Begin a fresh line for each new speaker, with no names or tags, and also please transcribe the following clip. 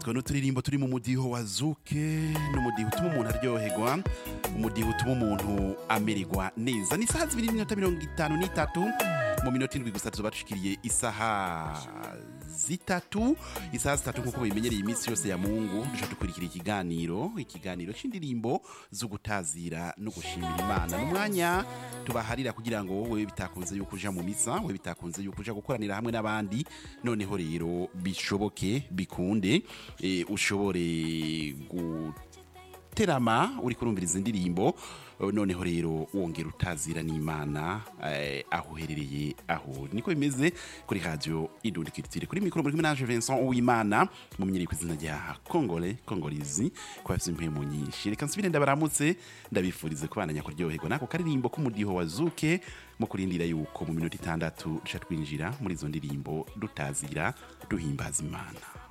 utwo n'uturirimbo turi mu mudiho wa zuke n'umudiho utuma umuntu aryoherwa umudiho utuma umuntu amererwa neza ni isaha zibiri n'iminota mirongo itanu n'itatu mu minota indwi gusa tuzoba dushikiriye isaha zitatu isaha zitatu nk'uko bimenyereye iminsi yose ya mungu duca dukurikira ikiganiro ikiganiro c'indirimbo zo gutazira no gushimira imana n'umwanya tubaharira kugira ngo wowe bitakunze yuko uja mu misa wowe bitakunze yuko uja gukoranira hamwe n'abandi noneho rero bishoboke bikunde eh, ushobore guterama uri kurumviriza indirimbo eh, noneho rero wongera utazira n'imana eh, aho uherereye aho niko bimeze kuri radio idundi kiritire kuri mikoro muri kumwe naje Vincent Uwimana mumenyereye ku izina rya Kongole Kongolizi kwa afise impemu nyinshi reka nsubire ndabaramutse ndabifurize kubandanya kuryoherwa nako karirimbo k'umudiho wa Zuke mu kurindira yuko mu minota itandatu duca twinjira muri izo ndirimbo dutazira duhimbaza imana